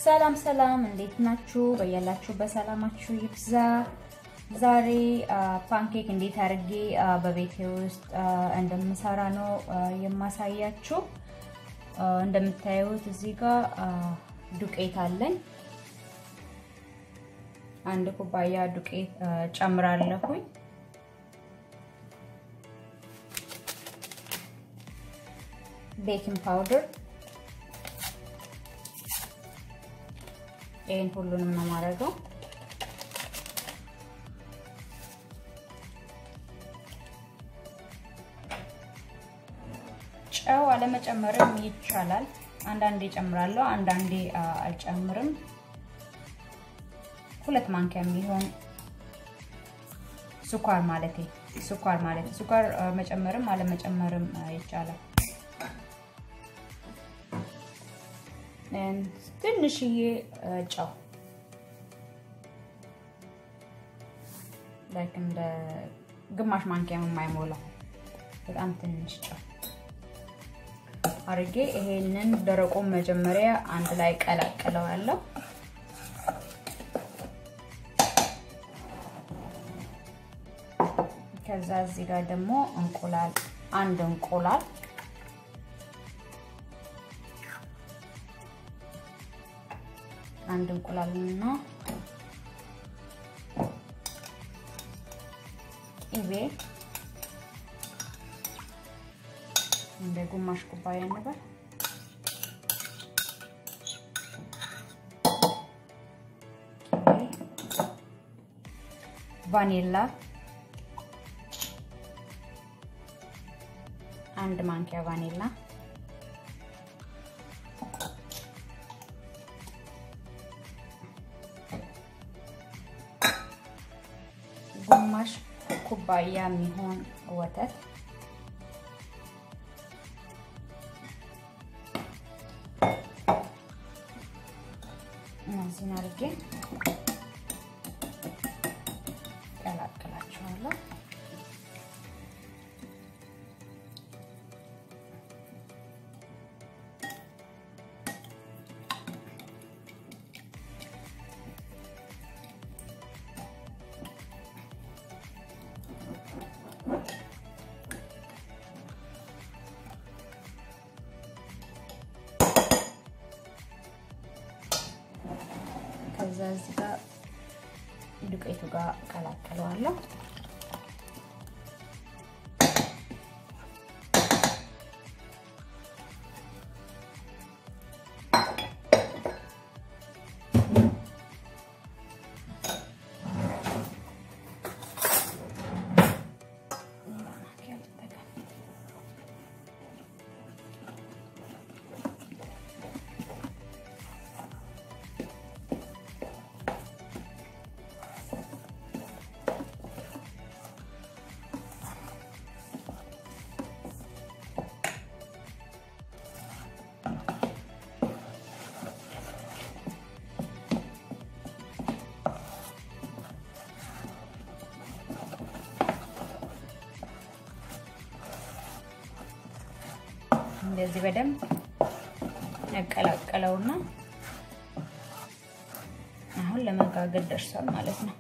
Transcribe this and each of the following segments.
ሰላም ሰላም፣ እንዴት ናችሁ? በያላችሁ በሰላማችሁ ይብዛ። ዛሬ ፓንኬክ እንዴት አድርጌ በቤቴ ውስጥ እንደምሰራ ነው የማሳያችሁ። እንደምታዩት እዚህ ጋር ዱቄት አለኝ። አንድ ኩባያ ዱቄት ጨምራለሁኝ። ቤኪንግ ፓውደር ይህን ሁሉንም ነው የማደርገው። ጨው አለመጨመርም ይቻላል። አንዳንዴ ጨምራለሁ፣ አንዳንዴ አልጨምርም። ሁለት ማንኪያ የሚሆን ስኳር ማለት ስኳር ማለት ስኳር መጨመርም አለመጨመርም ይቻላል። ትንሽዬ ጨው ላይክ እንደ ግማሽ ማንኪያ የማይሞላው በጣም ትንሽ ጨው አድርጌ ይሄንን ደረቁን መጀመሪያ አንድ ላይ ቀላቅለዋለሁ። ከዛ እዚህ ጋር ደግሞ እንቁላል አንድ እንቁላል አንድ እንቁላልና ቅቤ እንደ ግማሽ ኩባያ ነበር። ቫኒላ አንድ ማንኪያ ቫኒላ ግማሽ ኩባያ የሚሆን ወተት እነዚህን አድርጌ ቀላቅላቸዋለሁ። ከዛ እዚህ ጋር ዱቄቱ ጋር ቀላቀለዋለሁ። እንደዚህ በደንብ ያቀላቀለውና አሁን ለመጋገር ደርሷል ማለት ነው።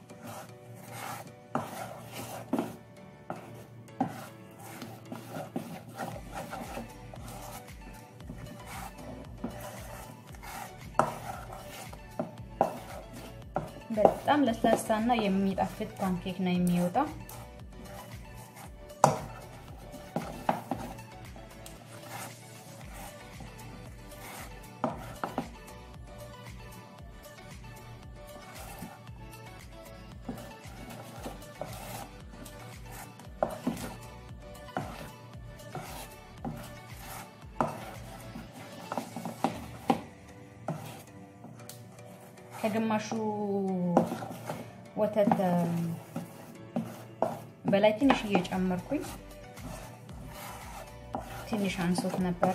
በጣም ለስላሳና የሚጣፍጥ ፓንኬክ ነው የሚወጣው። ከግማሹ ወተት በላይ ትንሽ እየጨመርኩኝ ትንሽ አንሶት ነበረ።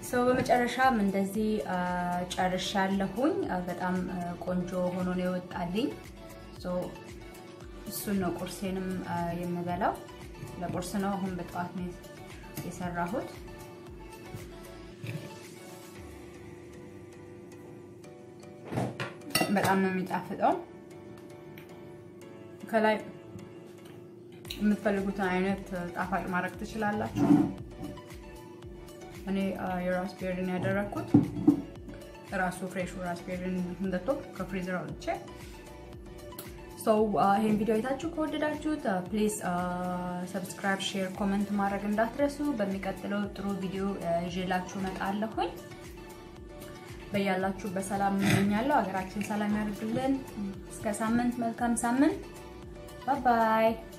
ሰው በመጨረሻም እንደዚህ ጨርሻለሁኝ። በጣም ቆንጆ ሆኖ ነው የወጣልኝ። እሱን ነው ቁርሴንም የምበላው። ለቁርስ ነው። አሁን በጠዋት ነው የሰራሁት። በጣም ነው የሚጣፍጠው። ከላይ የምትፈልጉትን አይነት ጣፋጭ ማድረግ ትችላላችሁ። እኔ የራስቤሪን ያደረግኩት ራሱ ፍሬሹ ራስቤሪን እንደቶ ከፍሪዘር አውጥቼ ሰው ይሄን ቪዲዮ አይታችሁ ከወደዳችሁት ፕሊዝ ሰብስክራይብ፣ ሼር፣ ኮመንት ማድረግ እንዳትረሱ። በሚቀጥለው ጥሩ ቪዲዮ ይዤላችሁ እመጣለሁኝ። በያላችሁ በሰላም እመኛለሁ። ሀገራችን ሰላም ያድርግልን። እስከ ሳምንት፣ መልካም ሳምንት። ባይ ባይ